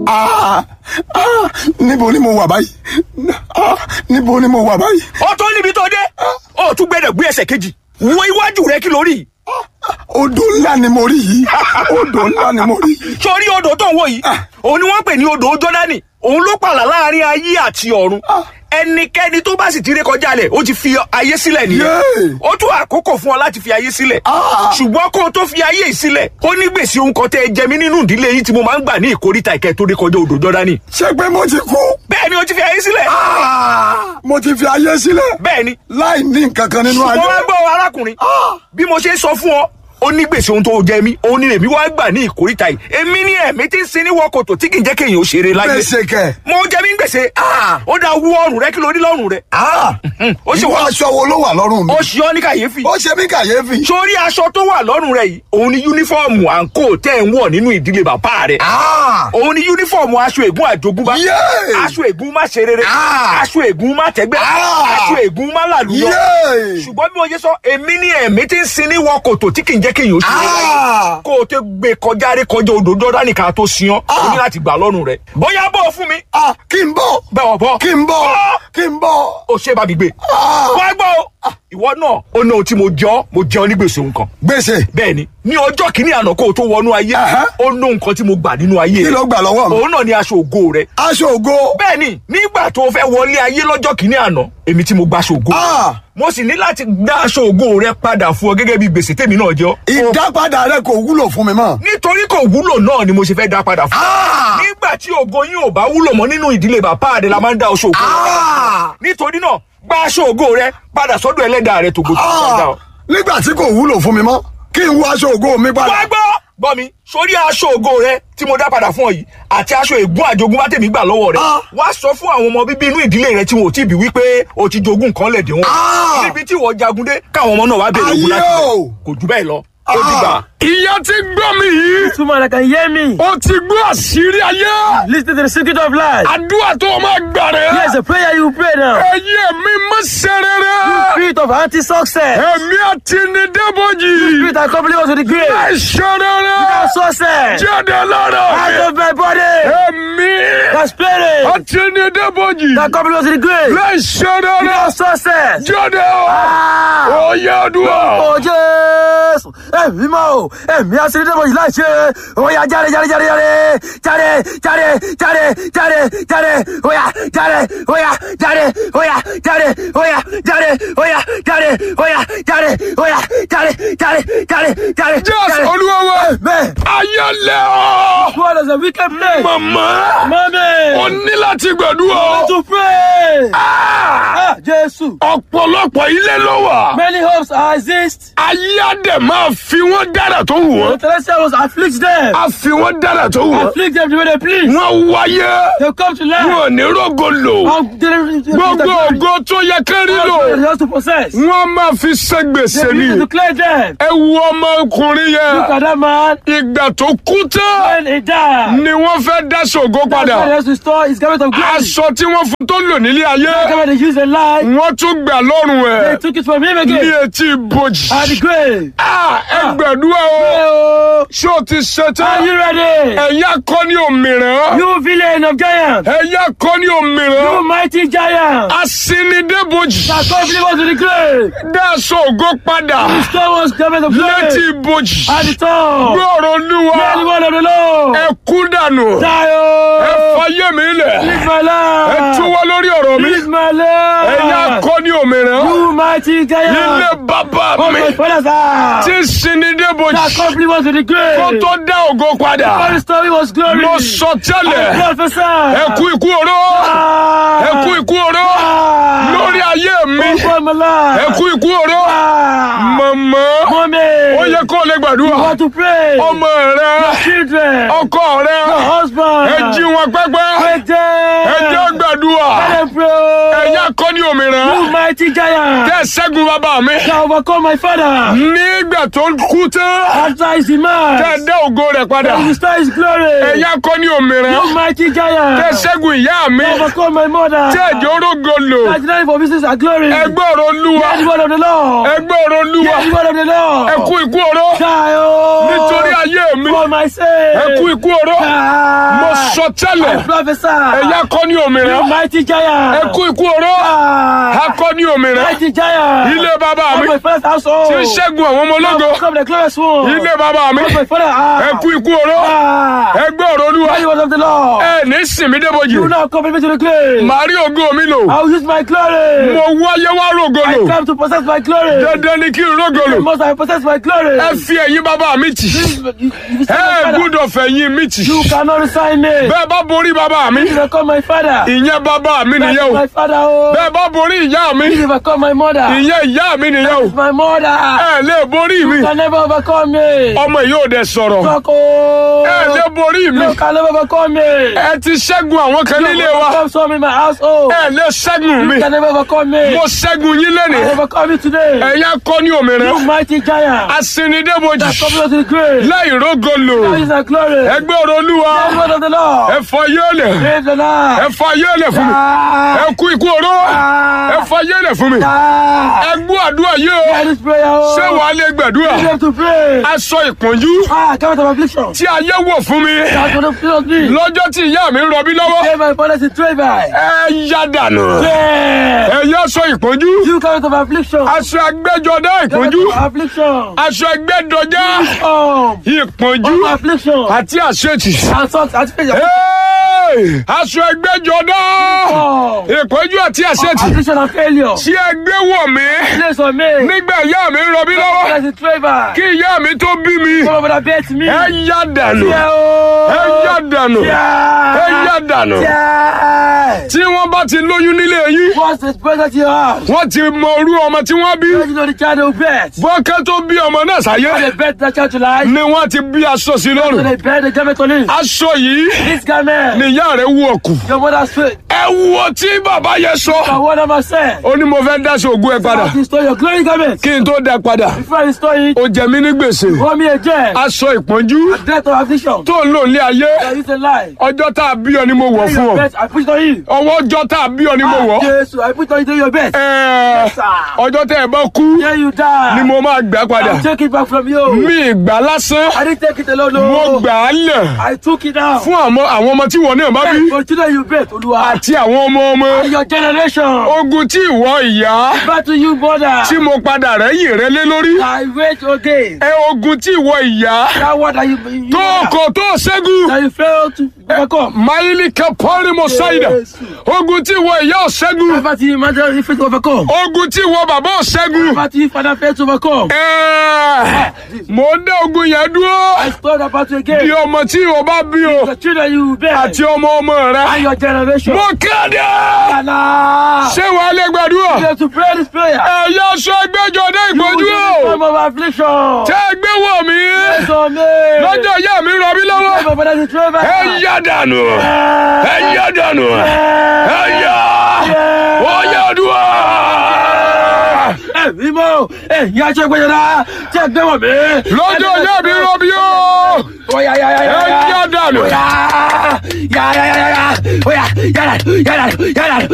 Ah, ah, níbo ni mo wà báyìí Ah, níbo ni mo wà báyìí ó tó níbi tó dé ó tún gbẹdẹ gbé ẹsẹ̀ kejì wo iwájú rẹ kí lórí odò ńlá ni mo rí yìí odò ńlá ni mo rí yìí sórí odò tó ń wò yìí òun ni wọ́n pè ní odò jọ́dánì òun ló pààlà láàrin ayé àti ọ̀run ẹnikẹ́ni tó bá sì ti ré kọjá lẹ̀ ó ti fi ayé sílẹ̀ nìyẹn Yéè. ó tún àkókò fún ọ láti fi ayé sílẹ̀ Ah. ṣùgbọ́n kó o tó fi ayé yìí sílẹ̀ ó ní gbèsè ohun kan tẹ́ ẹ jẹ mí nínú ìdílé yìí tí mo máa ń gbà ní ìkórìtà ìkẹ́ tó ré kọjá odò jọ́dánì ṣé pé mo ti kú bẹ́ẹ̀ ni ó ti fi ayé sílẹ̀ Ah, mo ti fi ayé sílẹ̀ bẹ́ẹ̀ ni láì ní nǹkan kan nínú ayé mo wá gbọ́ arákùnrin bí mo ṣe ń sọ fún ọ ó ní gbèsè ohun tó jẹ mí òun ni èmi wá gbà ní ìkórìtà yìí èmi ní ẹ̀mí tí ń sin ní wọ́kòtò tí kì í jẹ́ kéèyàn ó ṣeré láyé gbèsè kẹ mo jẹ mí gbèsè Ah. ó dá wú ọrùn rẹ kí ló rí lọ́rùn rẹ ó sì ìwọ wá aṣọ wo ló wà lọ́rùn mi ó ṣe ọ ní kàyéfì ó ṣe mí kàyéfì sórí aṣọ tó wà lọ́rùn rẹ yìí òun ni yúnífọ́ọ̀mù àǹkó tẹ́ ń wọ̀ nínú ìdílé bàbá rẹ Ah, òun ni yúnífọ́ọ̀mù aṣọ ègún àjogúnbá Yéè. aṣọ ègún má ṣe rere Ah. aṣọ ègún má tẹ́gbẹ́ Ah. aṣọ ègún má làlùyọ Yéè. ṣùgbọ́n bí mo ṣe sọ èmi ní ẹ̀mí tí ń sin ní wọkòtò tí kì í jẹ́ kéèyàn ó ṣe é láyé Ah. kó o tó gbé kọjá rí kọjá odò dọ́dá nìkan tó sin ọ́ o ní láti gbà lọ́rùn rẹ̀ bóyá bọ́ ọ fún mi Ah, kí n bọ̀ bẹ́ẹ̀ bọ́ kí n bọ̀ Bọ́. kí n bọ̀ o ṣe bá mi gbé Ah. wá gbọ́ o ìwọ náà ó ní ohun tí mo jẹ́ ọ́ mo jẹ́ ọ ní gbèsè nǹkan gbèsè bẹ́ẹ̀ ni ní ọjọ́ kìíní àná kó o tó wọnú ayé Aha. ó ní nǹkan tí mo gbà nínú ayé kí rẹ ló gbà lọ́wọ́ mi òun náà ni aṣọ ògo rẹ aṣọ ògo bẹ́ẹ̀ ni nígbà tó o fẹ́ wọlé ayé lọ́jọ́ kìíní àná èmi tí mo gba aṣọ ògo Ah. mo sì ní láti dá aṣọ ògo rẹ padà fún ọ gẹ́gẹ́ bí gbèsè tèmi náà jẹ́ ọ́. ìdápadà rẹ kò wúlò fún mi mọ́ nítorí kò wúlò náà ni mo ṣe fẹ́ dá padà fún ọ. Ah. nígbà tí ògo yín ò bá wúlò mọ́ nínú ìdílé bàbá rẹ la máa ń dá aṣọ ògo rẹ padà. Ah. nítorí náà gba aṣọ ògo rẹ padà sọ́dọ̀ ẹlẹ́dàá rẹ tògbò tó Ah, dáadáa. nígbà tí kò wúlò fún mi mọ́ kí n wọ aṣọ ògo mi padà wá gbọ́ gbọ́ mi sórí aṣọ ògo rẹ tí mo dá padà fún ọ yìí àti aṣọ ègún àjogún bá tèmi gbà lọ́wọ́ rẹ Ah. wá sọ fún àwọn ọmọ bíbí inú ìdílé rẹ tí wọn ò tí ì bí wípé o ti jogún nǹkan lẹ̀ dé wọn. Ah. níbi tí wọ́n jagun dé káwọn ọmọ náà wá bèrè ogun láti Ayé bẹ̀. o. kò jù bẹ́ẹ̀ lọ ó dìgbà. ìyá ti gbọ́ mi yìí Two man that can hear me. ó ti gbọ́ àṣírí ayé Listen to the secret of life. àdúrà tó o máa gbà rẹ̀ Here's a prayer you pray now. ẹ̀yẹ mi má ṣe rere Spirit of anti-success. ẹ̀mí àti ní débòjì Spirit that accompany us to the grave. má ṣe rere Success. jáde lára Out mi of my body. ẹ̀mí The spirit àti ní débòjì that accompany us to the grave. má ṣe rere Success. jáde o Ah. ó yẹ àdúrà. Ó Jésù. Ẹ̀mí mọ́ o. Ẹ̀mí aṣèlédè mọ̀ yìí láì ṣe. Ó yá jáde jáde jáde jáde. Jáde jáde jáde jáde jáde. Ó yá jáde. Ó yá jáde. Ó yá jáde. Ó yá jáde. Ó yá jáde. Ó yá jáde. Ó yá jáde jáde jáde jáde. Jésù Olúwa wa Amen. ayé lẹ ọ́ What is a wicked man? màmá Mommy. ó ní láti gbàdúrà To pray. Ah! Ah, Jésù. ọ̀pọ̀lọpọ̀ ilé ló wà Many hopes exist. ayé á dẹ̀ máa fi wọ́n dára tó wù The wọ́n celestial was afflict them. á fi wọ́n dára tó wù wọ́n Afflict them the way they please. wọ́n wáyé They come to life. wọn ò ní rógo lò And they- gbogbo ògo tó yẹ kán rí lò They have to possess. They wọ́n máa fi ṣe gbèsè ni need to clear them. ẹ wo ọmọkùnrin Look yẹn at that man. ìgbà tó kú tán When he died. ni wọ́n fẹ́ dá ṣògo That's why he padà has to store his garment of glory. aṣọ tí wọ́n fún tó lò nílé ayé The garment they used in life. wọ́n tún gbà lọ́rùn They ẹ̀ took it from him ní again. etí ibojì. At the grave. Ah, ẹ gbàdúrà o Oh, ṣé o ti ṣe Are tán you ready? ẹ̀yà kọ́ ní òmìrán You villain of giants. ẹ̀yà kọ́ ní You òmìrán mighty giant. asinidébojì That come believe us to the grave. dáṣọ ògo padà Restore us garment of létí glory. ibojì At the top. gbọ́rọ̀ olúwa Hear the word of the Lord. ẹ kú dànù Die, ẹ oh. fayé mi lẹ̀ Live my ẹ life. túwọ́ lórí ọ̀rọ̀ mi Live my life. ẹ̀yà kọ́ ní òmìrán You mighty giant. ilé bàbá Oh, mi my father's house. tí sinidébojì That complete was to the grave. kó tó dá ògo padà All the story was glory. mo sọ tẹ́lẹ̀ I prophesy. ẹ kú ikú oró Ah. ẹ kú ikú oró Ah. lórí ayé mi Over my life. ẹ kú ikú oró Ah. mọ̀mọ́ Mommy. ó yẹ kó o lè You gbàdúrà want to pray. ọmọ rẹ Children. ọkọ rẹ Your husband. ẹ jí wọn pẹ́pẹ́ Wake them. ẹ jẹ́ gbàdúrà Let them pray. ẹ̀yà kọ́ ní òmìnira You mighty giant. tẹ́ ṣẹ́gun bàbá mi That overcome my father. nígbà tó kú tán After his demise. tẹ́ dá ògo rẹ̀ padà That restore his glory. ẹ̀yà kọ́ ní òmìnira You mighty giant. tẹ́ ṣẹ́gun ìyá mi That overcome my mother. tẹ́ ẹ̀jẹ̀ orógo lò That denied for business and glory. ẹgbẹ́ ọ̀rọ̀ olúwa Hear the word of the Lord. ẹgbẹ́ ọ̀rọ̀ olúwa Hear the word of the Lord. ẹ kú ikú oró Die, oh. nítorí ayé mi For my sake. ẹ kú ikú oró Die. mo sọ sọ tẹ́lẹ̀ Prophesy. ẹ̀yà kọ́ ní òmìnira Mighty giant. ẹ kú ikú oró Ah. akọ ní òmìnira Mighty giant. ilé bàbá mi Of my father's household. tí ń ṣẹ́gun àwọn ọmọ ológo Come the glorious one. ilé bàbá mi Of my father. Ah. ẹ kú ikú oró Ah. ẹ gbé ọ̀rọ̀ olúwa Mighty word of the Lord. ẹ ní sinmi débòjì You will not come with me to the grave. màá rí ògo mi lò I will use my glory. mo wáyé wá rògo I lò come to possess my glory. dandan ni kí n rògo lò Must I possess my glory? ẹ fi ẹ̀yìn bàbá mi tì You, you, you, ẹ my father. gbúdọ̀ fẹ̀yìn mi tì you cannot resign me. bẹ́ẹ̀ bá borí bàbá mi You will call my father. ìyẹn bàbá mi That's nìyẹn o my father. Oh. bẹ́ẹ̀ bá borí ìyá mi You will call my mother. ìyẹn ìyá mi nìyẹn o That's my mother. ẹ lè borí mi You can never overcome me. ọmọ yìí ò dẹ sọ̀rọ̀ Talk, oh. ẹ lè borí mi You can never overcome me. ẹ ti ṣẹ́gun àwọn kan nílé wa Overcome some in my household. ẹ lè ṣẹ́gun mi You can never overcome me. mo ṣẹ́gun yín I lẹ́nìí overcome you today. ẹ̀yà kọ́ ní òmìnira You mighty giant. asinidébojì That come to the grave. láì rógo lò That is our glory. ẹgbẹ́ ọ̀rọ̀ olúwa The word of the Lord. ẹ fọ yéèlẹ̀ Praise the Lord. ẹ fọ yéèlẹ̀ fún mi Ah. ẹ kú ikú oró ẹ fọ yéèlẹ̀ fún mi Ah. ẹ gbọ́ àdúrà yìí o Hear this prayer. oh. ṣé wàá lè gbàdúrà You have to pray. aṣọ ìpọ́njú Ah, come out of affliction. tí ayé wọ̀ fún mi That's what the fill of me. lọ́jọ́ tí ìyá mi ń rọbí lọ́wọ́ Say my father is trade by. ẹ yá dànù Yeah. ẹ yá aṣọ ìpọ́njú You come out of affliction. aṣọ agbẹ́jọdá Come out ìpọ́njú of affliction. aṣọ ẹgbẹ́dọjá Um, ìpọ́njú of affliction. àti àṣetì And socks and faith. Hey! aṣọ ẹgbẹ́jọdá Um, ìpọ́njú àti àṣetì affliction and failure. tí ẹ gbé wọ̀ mí Place on me. nígbà ìyá mi ń rọbí lọ́wọ́ That's a trade by. kí ìyá mi tó bí mi Come over that bed to me. ẹ yá dànù Yeah, oh. ẹ yá dànù Yeah. ẹ yá dànù Yeah. tí wọ́n bá ti lóyún nílé yín What's the present to your house? wọ́n ti mọ orú ọmọ tí wọ́n bí You know the child will bet. bọ́kẹ́ tó bí ọmọ náà sáyé They bet that child to life. ni wọ́n ti bí aṣọ sí So lọ́rùn they bet the garment on him. aṣọ yìí This garment. ni ìyá rẹ̀ wú ọkù Your mother's faith. ẹ wo tí bàbá yẹn sọ And what am I saying? ó ní mo fẹ́ dáṣọ ògùn ẹ padà How to restore your glory garment. kí n tó dá padà Before I restore it, ó jẹ mí ní gbèsè hold me again. aṣọ ìpọ́njú Death of affliction. tó ń lò ní ayé That is a lie. ọjọ́ tá a bí ọ ni mo wọ̀ fún Your ọ bet, I put it on you. ọwọ́ ọjọ́ tá a bí ọ ni mo wọ̀ Jesus, I put it on you. Do your best. Ẹ, sir. ọjọ́ tẹ́ ẹ bá kú Here you die. ni mo máa gbà padà I'll take it back from you. mi ìgbà lásán I didn't take it alone. mo No. gbà á lẹ̀ I took it down. fún àwọn àwọn ọmọ tí wọn náà bá bí For children you bet, Oluwa. àti àwọn ọmọ ọmọ And your generation. ogun tí ìwọ ìyá Back to you, mother. tí mo padà rẹ́yìn rẹ lé lórí I wait again. ẹ ogun tí ìwọ ìyá That word that you, you tó kò tó ṣẹ́gun that you fail to overcome. máìlì kẹpọ́nì mo ṣáìdà ogun tí ìwọ ìyá ò ṣẹ́gun Back to you, mother, you fail to overcome. ogun tí ìwọ bàbá ò ṣẹ́gun Back to you, father, fail to overcome. ẹ mo ń dá ogun yẹn dúró I stole that battle bí again. ọmọ tí ìwọ bá bí o The children you bear. àti ọmọ ọmọ rẹ And your generation. mo kéde And now. ṣé wàá lè gbàdúrà You have to pray this prayer. ẹ̀yà sọ ẹgbẹ́jọ dé You ìpọ́njú will o be time of affliction. tẹ́ ẹ gbé wọ̀ mí So me. lọ́jọ́ ìyá mi rọ mí lọ́wọ́ My father is driver. ẹ yá dànù ẹ yá dànù ẹ yá ó yá dùn. Ẹ̀mí mọ́, ẹ̀yin aṣọ ìgbẹ́jọba, tí ẹ gbé wọ̀ mí. lọ́jọ́ ìyá mi rọ mí o Ó yá yá yá yá ẹ yá. yá dànù. Ó yá yá yá yá yá yá. Ó yá yá dànù, yá dànù, yá dànù,